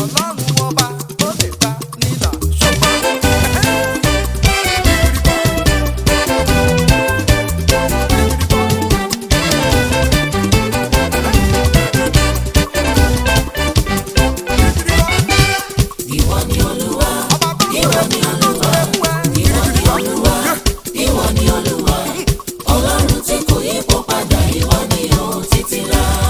ọlọ́run ọba ó lè ta nílà ṣùgbọ́n. Ìwọ ni Olúwa, ìwọ ni Olúwa, ìwọ ni Olúwa, ìwọ ni Olúwa. Ọlọ́run tí kò yípo padà, ìwọ ni ó títí láé.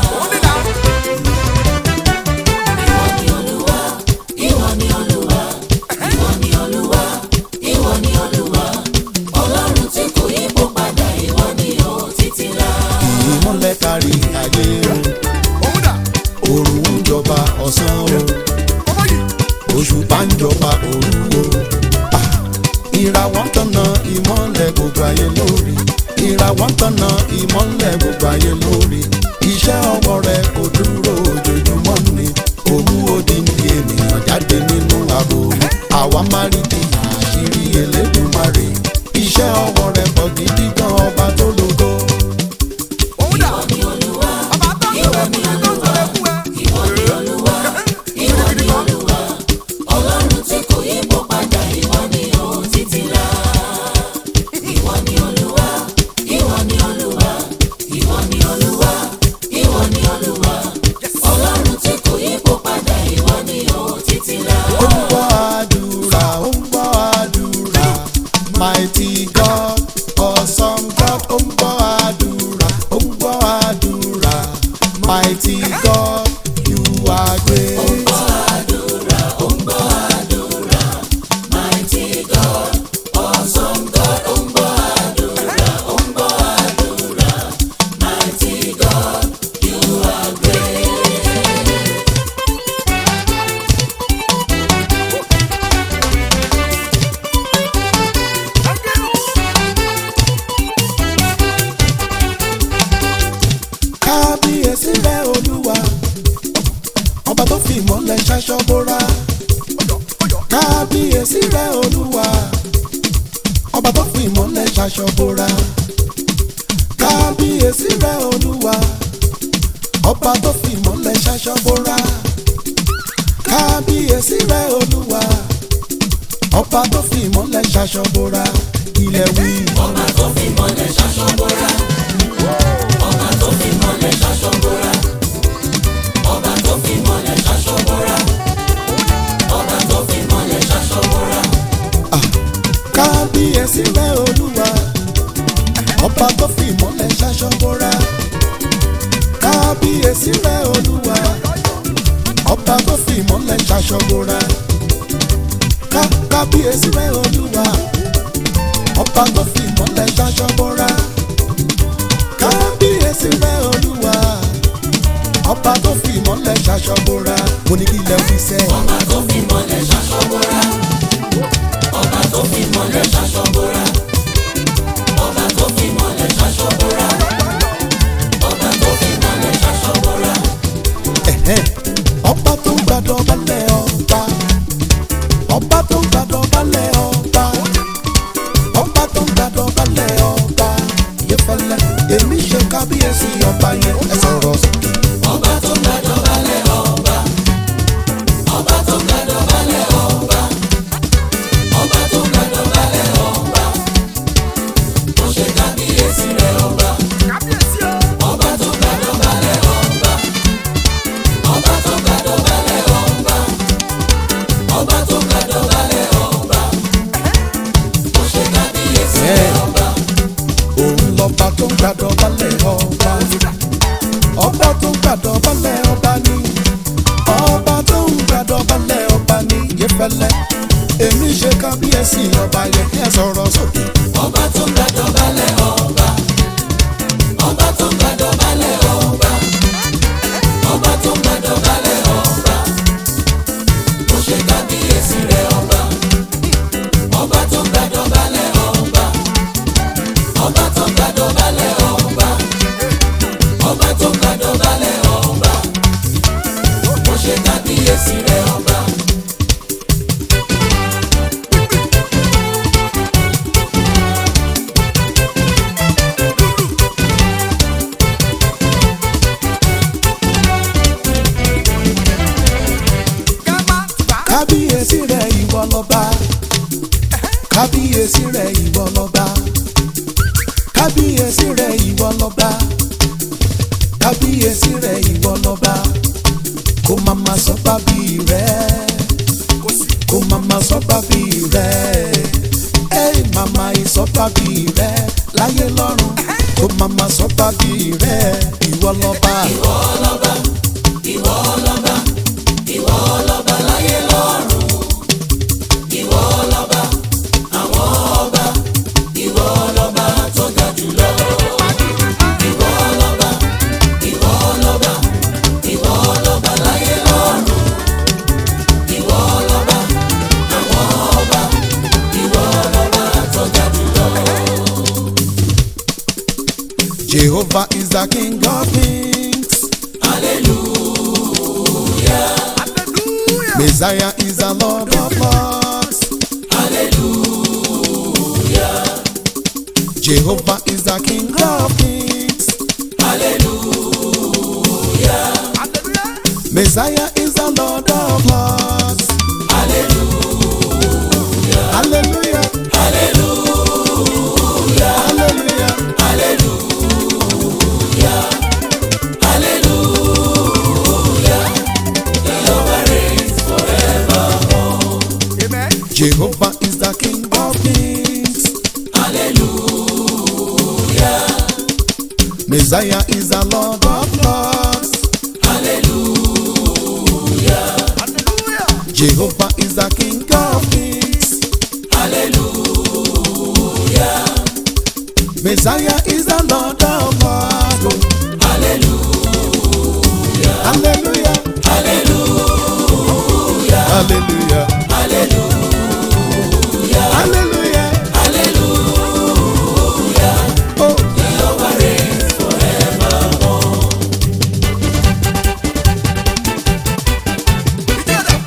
Ìwọ ni Olúwa, ìwọ ni Olúwa, ìwọ ni Olúwa, ìwọ ni Olúwa. Ọlọ́run tí kò yípo padà, ìwọ ni ó títí láé. ìmọ̀lẹ̀ kárí ayé o òrùn ń jọba ọ̀sán o òṣùpá ń jọba òru o Ah, ìràwọ̀ ń tọ̀nà ìmọ̀lẹ̀ gbogbo ayé lórí ìràwọ̀ ń tọ̀nà ìmọ̀lẹ̀ gbogbo ayé lórí iṣẹ́ ọwọ́ rẹ̀ kò dúró ojoojúmọ́ ni òun odindi ènìyàn jáde nínú ààbò àwa máa rí di àṣírí Elédùmarè iṣẹ́ ọwọ́ rẹ̀ pọ̀ gidi gan ọba tó lógo. Ìwọ ni Olúwa, ìwọ ni Olúwa, ìwọ ni Olúwa, ìwọ ni Olúwa. Ọlọ́run tí kò yípo padà, ìwọ ni ó títí láé. Ìwọ ni Olúwa, ìwọ ni Olúwa, ìwọ ni Olúwa, ìwọ ni Olúwa. Ọlọ́run tí kò yípo padà, ìwọ ni ó títí láé. ó ń gbọ́ àdúrà ó ń gbọ́ àdúrà mighty God awesome God ó ń gbọ́ àdúrà ó ń gbọ́ àdúrà mighty God you are great. Mighty God, awesome God, ó ń gbọ́ àdúrà, ó ń gbọ́ àdúrà. Mighty God, you are great. kábíyèsí rẹ olúwa ọba tó fi ìmọ̀lẹ̀ ṣaṣọ bóra kábíyèsí rẹ olúwa ọba tó fi ìmọ̀lẹ̀ ṣaṣọ bóra kábíyèsí rẹ olúwa ọba tó fi ìmọ̀lẹ̀ ṣaṣọ bóra kábíyèsí rẹ olúwa ọba tó fi ìmọ̀lẹ̀ ṣaṣọ bóra ilẹ̀ wí. Ọba tó fi mọ́lẹ̀ ṣaṣọ bóra. Ọba tó fi mọ́lẹ̀ ṣaṣọ bóra. Ọba tó fi mọ́lẹ̀ ṣaṣọ bóra. Ọba tó fi mọ́lẹ̀ ṣaṣọ bóra. kábíyèsí rẹ olúwa ọba tó fi ìmọ̀lẹ̀ ṣaṣọ bóra kábíyèsí rẹ olúwa ọba tó fi ìmọ̀lẹ̀ ṣaṣọ bóra ká kábíyèsí rẹ olúwa ọba tó fi ìmọ̀lẹ̀ ṣaṣọ bóra kábíyèsí rẹ olúwa ọba tó fi ìmọ̀lẹ̀ ṣaṣọ bóra mo ní kí ilẹ̀ fi sẹ́ Ọba tó fi mọ́lẹ̀ ṣaṣọ bóra. Ọba tó fi mọ́lẹ̀ ṣaṣọ bóra. Ọba tó fi mọ́lẹ̀ ṣaṣọ bóra. Ọba tó fi mọ́lẹ̀ ṣaṣọ bóra. Ẹ̀hẹ́n. ọba tó ń gbàdọ̀ balẹ̀ ọba ọba tó ń gbàdọ̀ balẹ̀ ọba ọba tó ń gbàdọ̀ balẹ̀ ọba Ìyẹ́fẹ́lẹ́ èmi ṣe kábíyèsí ọba yẹn ẹ sọ̀rọ̀ sókè. Ọba tó gbàdọ̀ balẹ̀ ọba. Ọba tó gbàdọ̀ balẹ̀ ọba. Ọba tó gbàdọ̀ balẹ̀ ọba. Ó ṣe kábíyèsí rẹ̀ ọba. Ọba tó gbàdọ̀ balẹ̀ ọba. Ọba tó gbàdọ̀ balẹ̀ ọba. Ọba tó gbàdọ̀ balẹ̀ ọba. Ó ṣe kábíyèsí rẹ̀ ọba. òun lọ́ba tó ń gbàdọ̀ balẹ̀ ọba ọba tó ń gbàdọ̀ balẹ̀ ọba ni ọba tó ń gbàdọ̀ balẹ̀ ọba ni Ìyẹ́fẹ́lẹ́ èmi ṣe kábíyèsí ọba yẹn ẹ sọ̀rọ̀ sókè. Ọba tó gbàdọ̀ balẹ̀ ọba. Ọba tó gbàdọ̀ balẹ̀ ọba. Ọba tó gbàdọ̀ balẹ̀ ọba. Ó ṣe kábíyèsí rẹ̀ ọba. Ọba tó gbàdọ̀ balẹ̀ ọba. Ọba tó gbàdọ̀ balẹ̀ ọba. Ọba tó gbàdọ̀ balẹ̀ ọba. Ó ṣe kábíyèsí rẹ̀ ọba. ká má kábíyèsí rẹ ìwọ lọ́ba kábíyèsí rẹ ìwọ lọ́ba kábíyèsí rẹ ìwọ lọ́ba kábíyèsí rẹ ìwọ lọ́ba kó mama sọ bábí rẹ kó mama sọ bábí rẹ ẹ mama ìsọ bábí rẹ láyé lọ́run kó mama sọ bábí rẹ ìwọ lọ́ba. ìwọ lọ́ba ìwọ lọ́ba ìwọ lọ́ba láyé lọ́run ìwọ lọ́ba àwọn ọba ìwọ lọ́ba tó ga jùlọ. ìwọ lọ́ba ìwọ lọ́ba ìwọ lọ́ba láyé lọ́run ìwọ lọ́ba àwọn ọba ìwọ lọ́ba tó ga jùlọ. Jehovah is the King of kings. Hallelujah. Messiah is the Lord of lords. hallelujah Jehovah is the King of kings. hallelujah Messiah is the Lord of lords. hallelujah Hallelujah. hallelujah Hallelujah. hallelujah hallelujah Jehovah reigns forevermore Amen. Jehovah is the King of kings. hallelujah Messiah is the Lord of lords. hallelujah Hallelujah. Jehovah is the King of kings. hallelujah Messiah is the Lord of lords. hallelujah Hallelujah. hallelujah Hallelujah. hallelujah Hallelujah. hallelujah Oh. Jehovah reigns forevermore Together.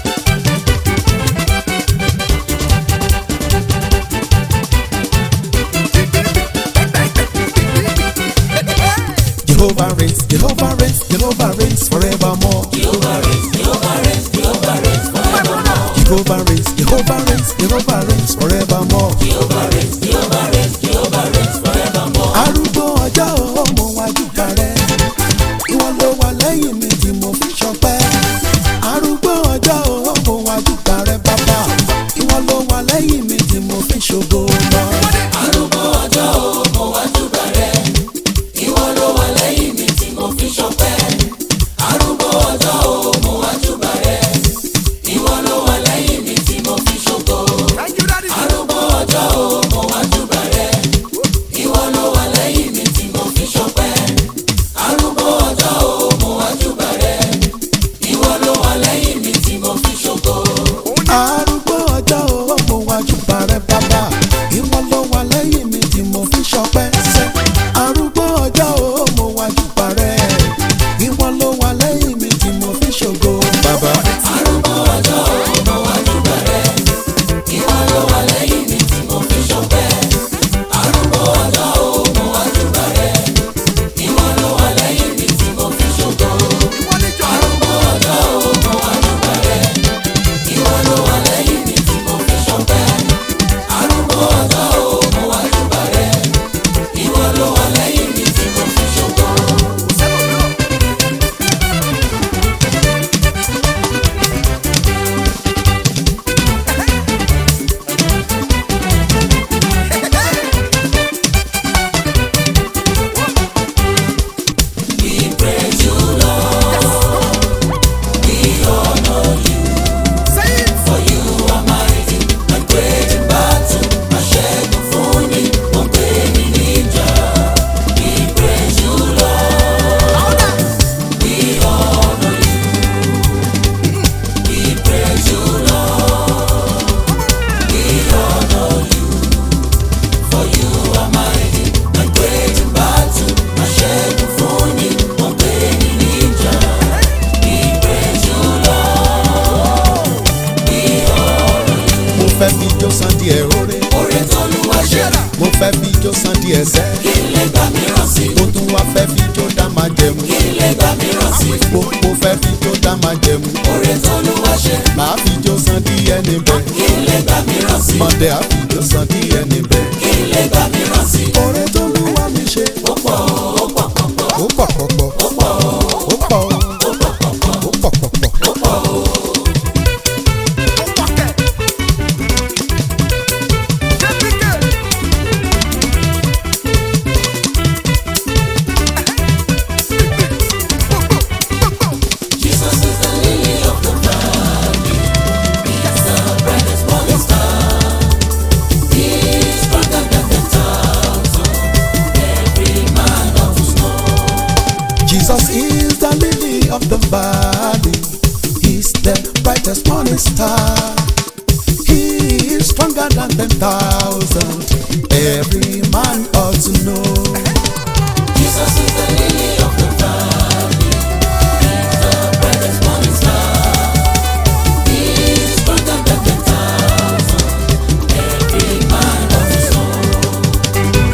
Jehovah reigns, Jehovah reigns, Jehovah reigns forevermore. Jehovah reigns, Jehovah reigns, Jehovah reigns forevermore. Jehovah reigns, Jehovah reigns, Jehovah reigns forevermore. Jehovah reigns, Jehovah reigns, Jehovah reigns forevermore. Arúgbó ọjọ́ ọmọ wájúkà rẹ̀, ìwọ ló wà lẹ́yìn mi tí mo fi ṣọpẹ́. Arúgbó ọjọ́ ọmọ wájúkà rẹ̀ bàbá, ìwọ ló wà lẹ́yìn mi tí mo fi ṣògo lọ. Arúgbó ọjọ́ o, mo wá júbà rẹ̀. Ìwọ ló wà lẹ́yìn mi tí mo fi ṣọpẹ́. Arúgbó ọjọ́ o, mo wá júbà rẹ̀. Ìwọ ló wà lẹ́yìn mi tí mo fi ṣògo. Thank you, Daddy. Arúgbó ọjọ́ o, mo wá júbà rẹ̀. Ìwọ ló wà lẹ́yìn mi tí mo fi ṣọpẹ́. Arúgbó ọjọ́ o, mo wá júbà rẹ̀. Ìwọ ló wà lẹ́yìn mi tí mo fi ṣògo. Arúgbó ọjọ́ ọmọ wájúkà rẹ̀ bàbá, ìwọ ló wà lẹ́yìn mi tí mo fi ṣọpẹ́ sẹ́. Arúgbó ọjọ́ ọmọ wájúkà rẹ̀, ìwọ ló wà lẹ́yìn mi tí mo fi ṣògo bàbá. Arúgbó ọjọ́ o, mo wá júbà rẹ̀. Ìwọ ló wà lẹ́yìn mi tí mo fi ṣọpẹ́. Arúgbó ọjọ́ o, mo wá júbà rẹ̀. Ìwọ ló wà lẹ́yìn mi tí mo fi ṣògo. Ìwọ ni jọ. Arúgbó ọjọ́ o, mo wá júbà rẹ̀. Ìwọ ló wà lẹ́yìn mi tí mo fi ṣọpẹ́. Arúgbó ọjọ́ o, mo wá júbà rẹ̀. Ìwọ ló wà lẹ́yìn mi tí mo fi ṣògo. Sẹ́wọ̀n náà. We praise you, Lord. We honor you. Say it. For you are mighty and great in battle. Aṣẹ́gun fún ni, ó gbé mi níjà. We praise you, Lord. We honor you. We praise you, Lord. We honor you. For you are mighty and great in battle. Aṣẹ́gun fún ni, ó gbé mi níjà. We praise you, Lord. We honor you. Mo fẹ́ fi jó san díẹ̀ oore, Oore t'Olúwa ṣe mo fẹ́ fi jó san díẹ̀ sẹ́. kí n lè gbà mìíràn sí. Mo tún wá fẹ́ fi jó dá máa jẹun. Kí n lè gbà mìíràn sí. Mo mo fẹ́ fi jó dá máa jẹ̀mú. Oore t'Olúwa ṣe, màá fi jó san díẹ̀ níbẹ̀. kí n lè gbà mìíràn sí. mọ̀dẹ́ á fi jó san díẹ̀ níbẹ̀. Kí n lè gbà mìíràn sí. oore tó lù wá mi ṣe. Ó pọ̀, ó pọ̀ pọ̀pọ̀, ó pọ̀ pọ̀pọ̀. ó pọ̀, ó pọ̀ ó pọ̀ pọ̀pọ̀, ó pọ̀ pọ̀pọ̀. ó pọ̀ o. Ó pàkẹ́. Jẹ́píkẹ́. Jesus is the lily of the valley. He's the brightest morning star. He's stronger than the thousand. Every man of his know. Jesus is the lily of the valley. He's the brightest morning star. He is stronger than ten thousand. Every man ought to know. Jesus is the lily of the valley. He's the brightest morning star. He's stronger than the thousand. Every man of his know.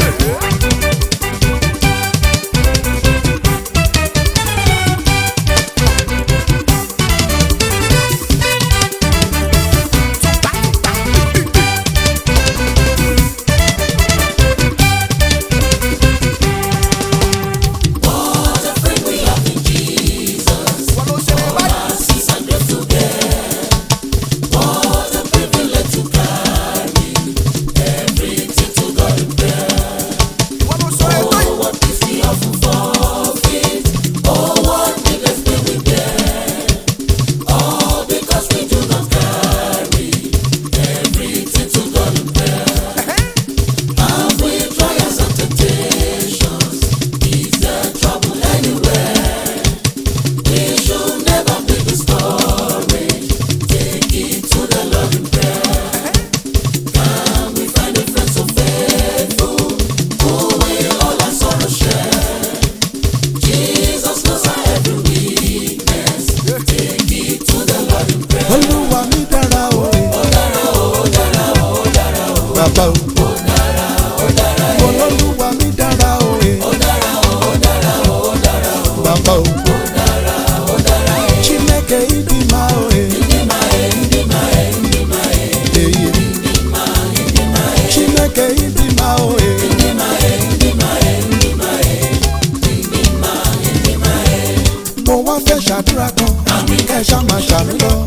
What a friend we have in Jesus. Wọ́n ló ṣe lè báyìí. Mercies and grace to bear. What a privilege to carry everything to God in prayer. Wọ́n ló ṣe lè Oh, báyìí. what peace we often forfeit. Oh, what needless pain we bear. All because we do not carry everything to God in prayer. Have we trials and temptations? Is there trouble anywhere? We should never be discouraged. Take it to the Lord in prayer. Can we find a friend so faithful who will all our sorrow share? Jesus knows our every weakness. Take it to the Lord in prayer. Olúwa mi dára o. Ó dára o, ó dára o, ó dára o. Bàbá o. Ó dára, ó dára o. Olúwa mi dára o. Ó dára o, ó dára o, ó dára o. Bàbá o. Ó dára, ó dára o. Chineke ịdị mma o. Ịdị mma e, ịdị mma e, ịdị mma e. Ịdị mma, ịdị mma e. Chineke ịdị mma o. Ịdị mma e, ịdị mma e, ịdị mma e. Ịdị mma, ịdị mma e. Mo wá fẹ́ ṣàdúrà kan. Kẹ́ ẹ ṣá máa ṣàmì lọ.